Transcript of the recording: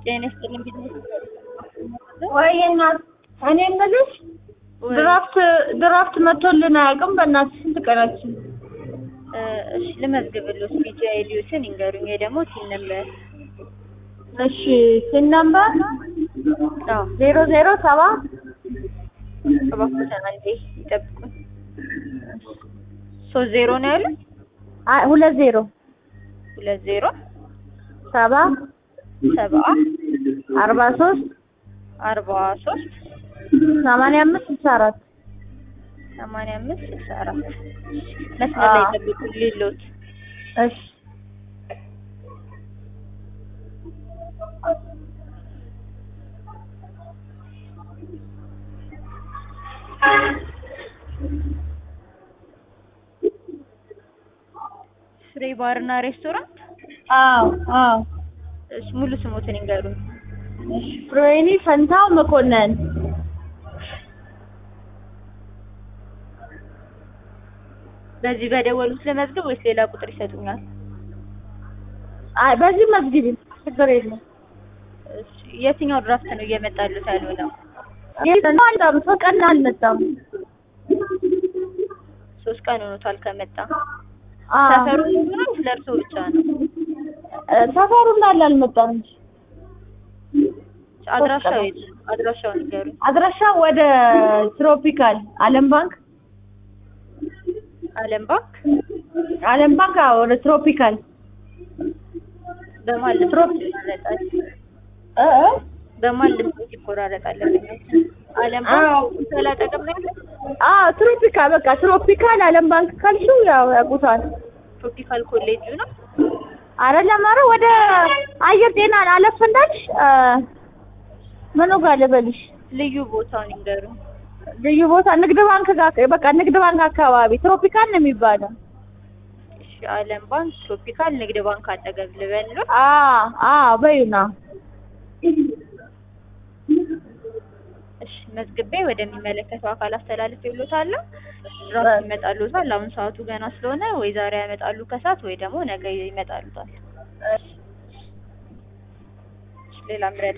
ጤና ይስጥልኝ ቢዝነስ ወይ እናት እኔ የምልሽ ድራፍት ድራፍት መቶልን አያውቅም። በእናትሽ ስንት ቀናችን? እሺ ልመዝግብልዎት ቢጂ አይዲዎትን ይንገሩኝ ወይ ደግሞ ሲል ነበር እሺ ሲን ነምበር አዎ ዜሮ ዜሮ ሰባ እባክዎትን አንዴ ይጠብቁኝ ሶስት ዜሮ ነው ያሉት አይ ሁለት ዜሮ ሁለት ዜሮ ሰባ ሰባ አርባ ሶስት አርባ ሶስት ሰማንያ አምስት ስልሳ አራት ሰማንያ አምስት ስልሳ አራት መስመር ላይ ይጠብቁኝ ሌሎት እሺ ፍሬ ባርና ሬስቶራንት አዎ አዎ እሺ ሙሉ ስሞትን ይንገሩኝ እሺ ፍሬኒ ፈንታው መኮንን በዚህ በደወሉት ለመዝገብ ወይስ ሌላ ቁጥር ይሰጡኛል? አይ በዚህ መዝግቢ ችግር የለም። እሺ የትኛው ድራፍት ነው እየመጣሉት ያልሆነው? አልመጣም ሶስት ቀን አልመጣም። ሶስት ቀን ሆኖታል ከመጣ። አዎ ሰፈሩ ሙሉ ነው ስለ እርስዎ ብቻ ነው? እ ሰፈሩ እንዳለ አልመጣም እንጂ አድራሻው የት ነው? አድራሻውን ንገሩኝ። አድራሻ ወደ ትሮፒካል አለም ባንክ አለም ባንክ አለም ባንክ አዎ ወደ ትሮፒካል በማን ልብ ይቆራረጣል? እ እ በማን ልብ ይቆራረጣል? አለም አዎ። ባንክ ስላጠገብ ነው ያለው? አዎ ትሮፒካል በቃ ትሮፒካል አለም ባንክ ካልሽው ያው ያውቁታል። ትሮፒካል ኮሌጁ ነው። አይደለም ኧረ ወደ አየር ጤና አለፍ እንዳልሽ እ ምኑ ጋር ልበልሽ ልዩ ቦታውን ይንገሩኝ። ልዩ ቦታ ንግድ ባንክ ጋር በቃ ንግድ ባንክ አካባቢ ትሮፒካል ነው የሚባለው። እሺ አለም ባንክ ትሮፒካል ንግድ ባንክ አጠገብ ልበል ነው? አዎ አዎ በዩና እሺ መዝግቤ ወደሚመለከተው አካል አስተላልፍ ይሉታለሁ። ድራፍት ይመጣሉታል። አሁን ሰዓቱ ገና ስለሆነ ወይ ዛሬ ያመጣሉ ከሰዓት ወይ ደግሞ ነገ ይመጣሉታል። እሺ ሌላ ምረጥ